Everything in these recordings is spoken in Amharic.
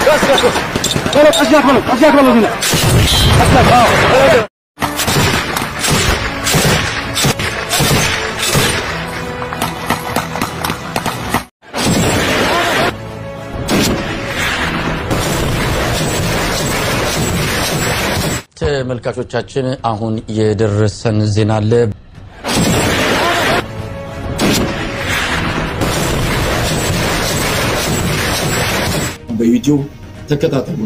ተመልካቾቻችን አሁን የደረሰን ዜና አለ። በዩቲዩብ ተከታተሉ።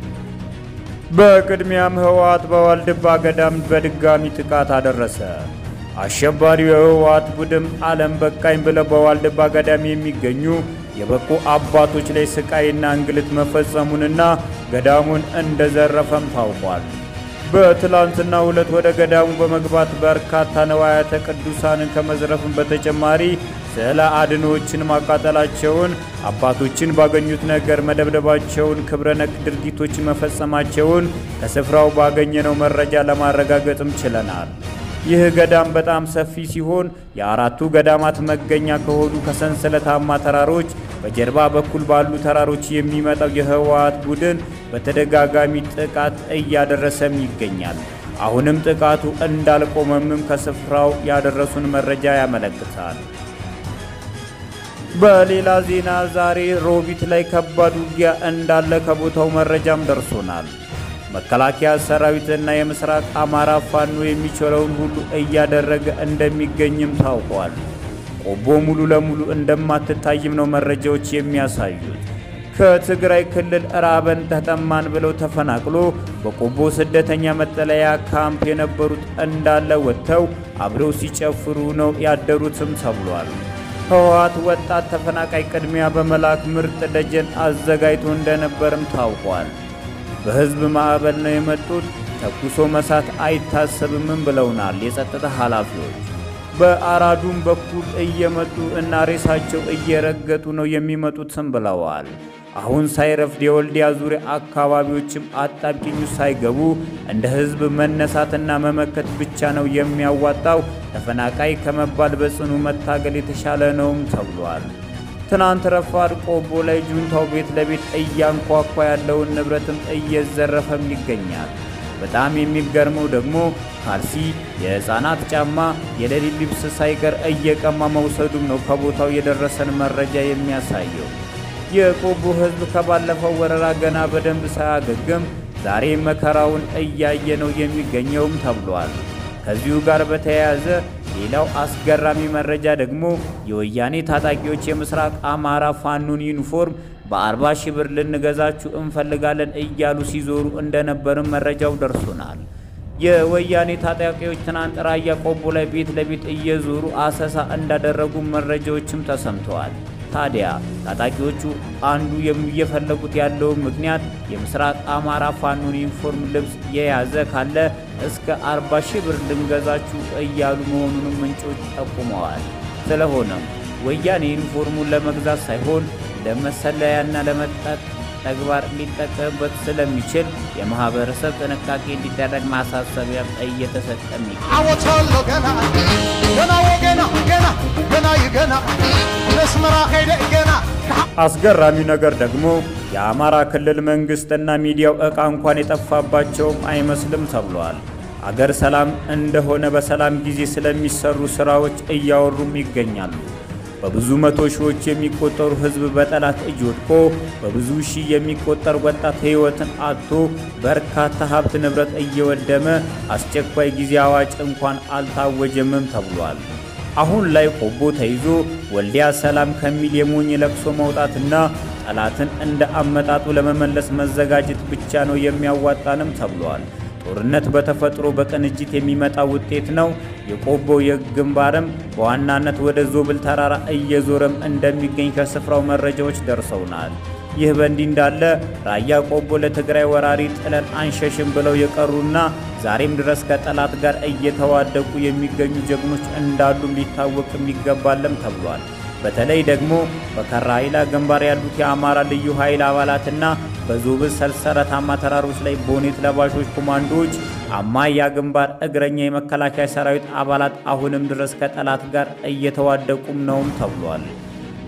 በቅድሚያም ህወሓት በዋልድባ ገዳም በድጋሚ ጥቃት አደረሰ። አሸባሪው የህወሓት ቡድን ዓለም በቃኝ ብለው በዋልድባ ገዳም የሚገኙ የበቁ አባቶች ላይ ስቃይና እንግልት መፈጸሙንና ገዳሙን እንደዘረፈም ታውቋል። በትላንትና ሁለት ወደ ገዳሙ በመግባት በርካታ ነዋያተ ቅዱሳንን ከመዝረፍም በተጨማሪ ስዕለ አድኖዎችን ማቃጠላቸውን፣ አባቶችን ባገኙት ነገር መደብደባቸውን፣ ክብረ ነክ ድርጊቶችን መፈጸማቸውን ከስፍራው ባገኘነው መረጃ ለማረጋገጥም ችለናል። ይህ ገዳም በጣም ሰፊ ሲሆን የአራቱ ገዳማት መገኛ ከሆኑ ከሰንሰለታማ ተራሮች በጀርባ በኩል ባሉ ተራሮች የሚመጣው የህወሓት ቡድን በተደጋጋሚ ጥቃት እያደረሰም ይገኛል። አሁንም ጥቃቱ እንዳልቆመምም ከስፍራው ያደረሱን መረጃ ያመለክታል። በሌላ ዜና ዛሬ ሮቢት ላይ ከባድ ውጊያ እንዳለ ከቦታው መረጃም ደርሶናል። መከላከያ ሰራዊትና የምስራቅ አማራ ፋኖ የሚችለውን ሁሉ እያደረገ እንደሚገኝም ታውቋል። ቆቦ ሙሉ ለሙሉ እንደማትታይም ነው መረጃዎች የሚያሳዩት። ከትግራይ ክልል ራበን ተጠማን ብለው ተፈናቅሎ በቆቦ ስደተኛ መጠለያ ካምፕ የነበሩት እንዳለ ወጥተው አብረው ሲጨፍሩ ነው ያደሩትም ተብሏል። ህወሓት ወጣት ተፈናቃይ ቅድሚያ በመላክ ምርጥ ደጀን አዘጋጅቶ እንደነበርም ታውቋል። በህዝብ ማዕበል ነው የመጡት፣ ተኩሶ መሳት አይታሰብምም ብለውናል የጸጥታ ኃላፊዎች። በአራዱም በኩል እየመጡ እና ሬሳቸው እየረገጡ ነው የሚመጡትም ብለዋል። አሁን ሳይረፍድ የወልዲያ ዙሪያ አካባቢዎችም አጣብቂኙ ሳይገቡ እንደ ህዝብ መነሳትና መመከት ብቻ ነው የሚያዋጣው። ተፈናቃይ ከመባል በጽኑ መታገል የተሻለ ነውም ተብሏል። ትናንት ረፋድ ቆቦ ላይ ጁንታው ቤት ለቤት እያንኳኳ ያለውን ንብረትም እየዘረፈም ይገኛል። በጣም የሚገርመው ደግሞ ካልሲ፣ የህፃናት ጫማ፣ የሌሊት ልብስ ሳይቀር እየቀማ መውሰዱም ነው ከቦታው የደረሰን መረጃ የሚያሳየው። የቆቦ ህዝብ ከባለፈው ወረራ ገና በደንብ ሳያገግም ዛሬ መከራውን እያየ ነው የሚገኘውም ተብሏል። ከዚሁ ጋር በተያያዘ ሌላው አስገራሚ መረጃ ደግሞ የወያኔ ታጣቂዎች የምስራቅ አማራ ፋኖን ዩኒፎርም በአርባ ሺህ ብር ልንገዛችሁ እንፈልጋለን እያሉ ሲዞሩ እንደነበርም መረጃው ደርሶናል። የወያኔ ታጣቂዎች ትናንት ራያ ቆቦ ላይ ቤት ለቤት እየዞሩ አሰሳ እንዳደረጉ መረጃዎችም ተሰምተዋል። ታዲያ ታጣቂዎቹ አንዱ እየፈለጉት ያለውን ምክንያት የምስራቅ አማራ ፋኖን ዩኒፎርም ልብስ የያዘ ካለ እስከ 40 ሺህ ብር ልንገዛችሁ እያሉ መሆኑንም ምንጮች ጠቁመዋል። ስለሆነም ወያኔ ዩኒፎርሙን ለመግዛት ሳይሆን ለመሰለያና ለመጠጥ ተግባር ሊጠቀምበት ስለሚችል የማህበረሰብ ጥንቃቄ እንዲደረግ ማሳሰቢያ እየተሰጠም ይገኛል። አወጣለሁ ገና ገና ወገና ገና ገና ይገና መስመራ ሄደ ገና አስገራሚ ነገር ደግሞ የአማራ ክልል መንግስትና ሚዲያው ዕቃ እንኳን የጠፋባቸውም አይመስልም ተብሏል። አገር ሰላም እንደሆነ በሰላም ጊዜ ስለሚሰሩ ስራዎች እያወሩም ይገኛሉ። በብዙ መቶ ሺዎች የሚቆጠሩ ህዝብ በጠላት እጅ ወድቆ በብዙ ሺህ የሚቆጠር ወጣት ህይወትን አጥቶ በርካታ ሀብት ንብረት እየወደመ አስቸኳይ ጊዜ አዋጅ እንኳን አልታወጀምም ተብሏል። አሁን ላይ ቆቦ ተይዞ ወልዲያ ሰላም ከሚል የሞኝ ለቅሶ መውጣትና ጠላትን እንደ አመጣጡ ለመመለስ መዘጋጀት ብቻ ነው የሚያዋጣንም ተብሏል። ጦርነት በተፈጥሮ በቅንጅት የሚመጣ ውጤት ነው። የቆቦ የግንባርም በዋናነት ወደ ዞብል ተራራ እየዞረም እንደሚገኝ ከስፍራው መረጃዎች ደርሰውናል። ይህ በእንዲህ እንዳለ ራያ ቆቦ ለትግራይ ወራሪ ጥለን አንሸሽም ብለው የቀሩና ዛሬም ድረስ ከጠላት ጋር እየተዋደቁ የሚገኙ ጀግኖች እንዳሉም ሊታወቅም ይገባለም ተብሏል። በተለይ ደግሞ በከራይላ ግንባር ያሉት የአማራ ልዩ ኃይል አባላትና በዞብል ሰንሰለታማ ተራሮች ላይ ቦኔት ለባሾች ኮማንዶዎች አማያ ግንባር እግረኛ የመከላከያ ሰራዊት አባላት አሁንም ድረስ ከጠላት ጋር እየተዋደቁም ነውም ተብሏል።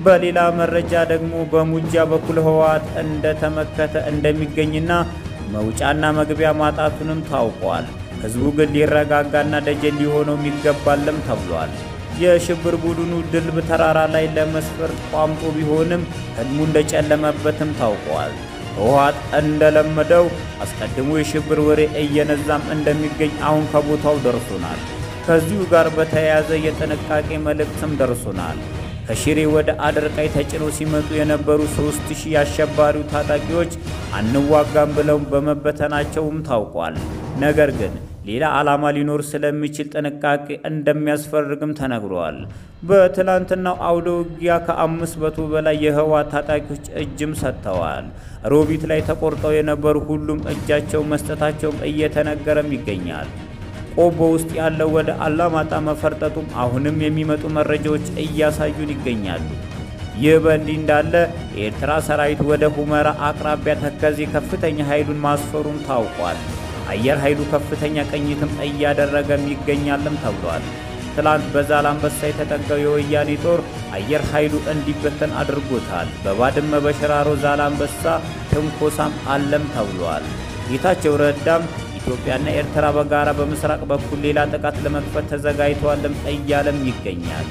በሌላ መረጃ ደግሞ በሙጃ በኩል ህወሓት እንደተመከተ እንደሚገኝና መውጫና መግቢያ ማጣቱንም ታውቋል። ህዝቡ ግን ሊረጋጋና ደጀን ሊሆነው ይገባልም ተብሏል። የሽብር ቡድኑ ድልብ ተራራ ላይ ለመስፈር ቋምጦ ቢሆንም ህልሙ እንደጨለመበትም ታውቋል። ህወሓት እንደለመደው አስቀድሞ የሽብር ወሬ እየነዛም እንደሚገኝ አሁን ከቦታው ደርሶናል። ከዚሁ ጋር በተያያዘ የጥንቃቄ መልእክትም ደርሶናል። ከሽሬ ወደ አደርቃይ ተጭነው ሲመጡ የነበሩ ሦስት ሺህ የአሸባሪው ታጣቂዎች አንዋጋም ብለው በመበተናቸውም ታውቋል። ነገር ግን ሌላ ዓላማ ሊኖር ስለሚችል ጥንቃቄ እንደሚያስፈርግም ተነግሯል። በትላንትናው አውደ ውጊያ ከአምስት መቶ በላይ የህወሓት ታጣቂዎች እጅም ሰጥተዋል። ሮቢት ላይ ተቆርጠው የነበሩ ሁሉም እጃቸው መስጠታቸውም እየተነገረም ይገኛል። ቆቦ ውስጥ ያለው ወደ አላማጣ መፈርጠጡም አሁንም የሚመጡ መረጃዎች እያሳዩን ይገኛሉ። ይህ በእንዲህ እንዳለ የኤርትራ ሰራዊት ወደ ሁመራ አቅራቢያ ተከዜ ከፍተኛ ኃይሉን ማስፈሩም ታውቋል። አየር ኃይሉ ከፍተኛ ቅኝትም እያደረገም ይገኛልም ተብሏል። ትላንት በዛላምበሳ የተጠጋው የወያኔ ጦር አየር ኃይሉ እንዲበተን አድርጎታል። በባድመ በሽራሮ ዛላምበሳ ትንኮሳም አለም ተብሏል። ጌታቸው ረዳም ኢትዮጵያና ኤርትራ በጋራ በምስራቅ በኩል ሌላ ጥቃት ለመክፈት ተዘጋጅተዋልም እያለም ይገኛል።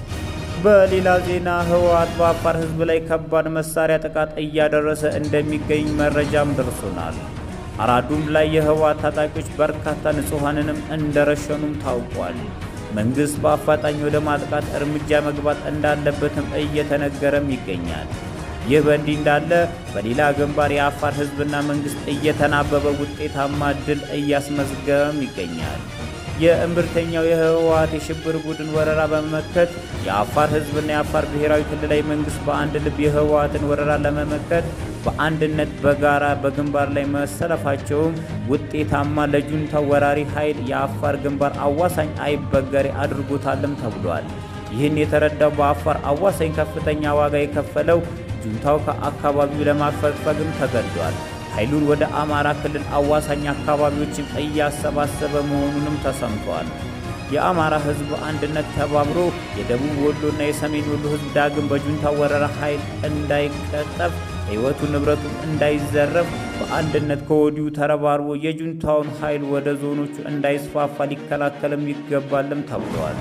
በሌላ ዜና ህወሓት በአፋር ህዝብ ላይ ከባድ መሳሪያ ጥቃት እያደረሰ እንደሚገኝ መረጃም ደርሶናል። አራዱም ላይ የህወሓት ታጣቂዎች በርካታ ንጹሐንንም እንደረሸኑም ታውቋል። መንግሥት በአፋጣኝ ወደ ማጥቃት እርምጃ መግባት እንዳለበትም እየተነገረም ይገኛል። ይህ በእንዲህ እንዳለ በሌላ ግንባር የአፋር ህዝብና መንግሥት እየተናበበ ውጤታማ ድል እያስመዝገበም ይገኛል። የእምብርተኛው የህወሓት የሽብር ቡድን ወረራ በመመከት የአፋር ህዝብና የአፋር ብሔራዊ ክልላዊ መንግሥት በአንድ ልብ የህወሓትን ወረራ ለመመከት በአንድነት በጋራ በግንባር ላይ መሰለፋቸውም ውጤታማ ለጁንታው ወራሪ ኃይል የአፋር ግንባር አዋሳኝ አይበገሬ አድርጎታልም ተብሏል። ይህን የተረዳው በአፋር አዋሳኝ ከፍተኛ ዋጋ የከፈለው ጁንታው ከአካባቢው ለማፈግፈግም ተገዷል። ኃይሉን ወደ አማራ ክልል አዋሳኝ አካባቢዎችም እያሰባሰበ መሆኑንም ተሰምቷል። የአማራ ህዝብ አንድነት ተባብሮ የደቡብ ወሎና የሰሜን ወሎ ህዝብ ዳግም በጁንታው ወረራ ኃይል እንዳይቀጠፍ ሕይወቱ ንብረቱም እንዳይዘረፍ በአንድነት ከወዲሁ ተረባርቦ የጁንታውን ኃይል ወደ ዞኖቹ እንዳይስፋፋ ሊከላከልም ይገባልም ተብለዋል።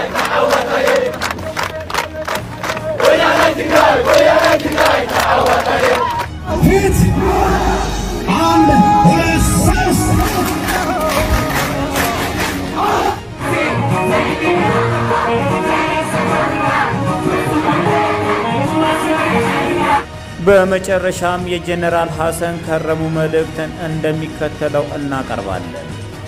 ፊት አንድ ሁለት ሶስት በመጨረሻም የጀኔራል ሐሰን ከረሙ መልእክትን እንደሚከተለው እናቀርባለን።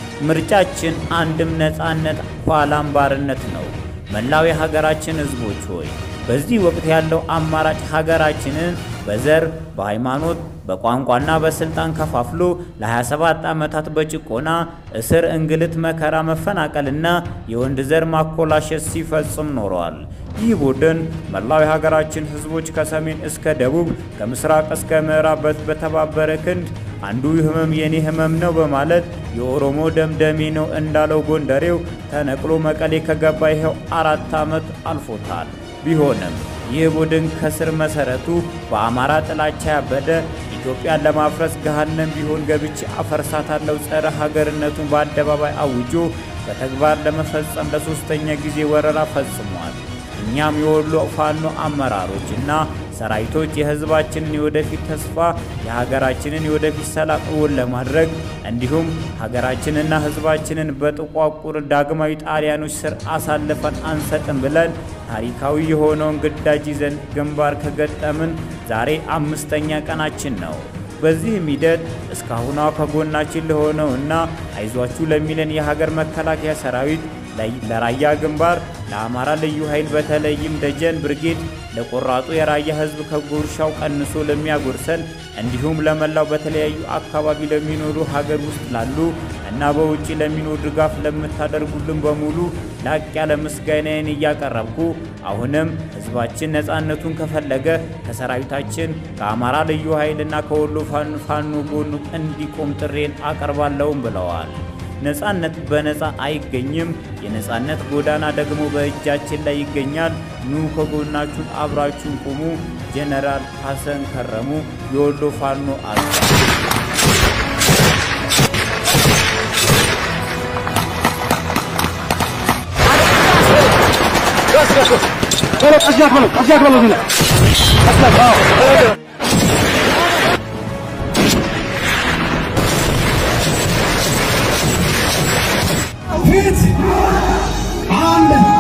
ምርጫችን አንድም ነፃነት ኋላም ባርነት ነው። መላው የሀገራችን ሕዝቦች ሆይ በዚህ ወቅት ያለው አማራጭ ሀገራችንን በዘር፣ በሃይማኖት፣ በቋንቋና በስልጣን ከፋፍሎ ለ27 ዓመታት በጭቆና እስር፣ እንግልት፣ መከራ፣ መፈናቀልና የወንድ ዘር ማኮላሸት ሲፈጽም ኖረዋል። ይህ ቡድን መላው የሀገራችን ሕዝቦች ከሰሜን እስከ ደቡብ ከምስራቅ እስከ ምዕራብ በተባበረ ክንድ አንዱ ህመም የኔ ህመም ነው በማለት የኦሮሞ ደምደሜ ነው እንዳለው ጎንደሬው ተነቅሎ መቀሌ ከገባ ይኸው አራት ዓመት አልፎታል። ቢሆንም ይህ ቡድን ከስር መሰረቱ በአማራ ጥላቻ ያበደ ኢትዮጵያን ለማፍረስ ገሃነም ቢሆን ገብቼ አፈርሳታለሁ ጸረ ሀገርነቱን በአደባባይ አውጆ በተግባር ለመፈጸም ለሶስተኛ ጊዜ ወረራ ፈጽሟል። እኛም የወሎ ፋኖ አመራሮች እና ሰራዊቶች የህዝባችንን የወደፊት ተስፋ የሀገራችንን የወደፊት ሰላም እውን ለማድረግ እንዲሁም ሀገራችንና ህዝባችንን በጥቋቁር ዳግማዊ ጣሊያኖች ስር አሳልፈን አንሰጥም ብለን ታሪካዊ የሆነውን ግዳጅ ይዘን ግንባር ከገጠምን ዛሬ አምስተኛ ቀናችን ነው። በዚህም ሂደት እስካሁኗ ከጎናችን ለሆነው እና አይዟችሁ ለሚለን የሀገር መከላከያ ሰራዊት ለራያ ግንባር ለአማራ ልዩ ኃይል በተለይም ደጀን ብርጌድ ለቆራጡ የራያ ህዝብ ከጉርሻው ቀንሶ ለሚያጎርሰን እንዲሁም ለመላው በተለያዩ አካባቢ ለሚኖሩ ሀገር ውስጥ ላሉ እና በውጭ ለሚኖሩ ድጋፍ ለምታደርጉልን በሙሉ ላቅ ያለ ምስጋናዬን እያቀረብኩ አሁንም ህዝባችን ነፃነቱን ከፈለገ ከሰራዊታችን ከአማራ ልዩ ኃይልና ከወሎ ፋኖ ጎኑ እንዲቆም ጥሬን አቀርባለሁም ብለዋል። ነጻነት በነጻ አይገኝም። የነጻነት ጎዳና ደግሞ በእጃችን ላይ ይገኛል። ኑ ከጎናችሁን አብራችሁን ቁሙ። ጄኔራል ሐሰን ከረሙ የወሎ ፋኖ አዛዥ ፊት አንድ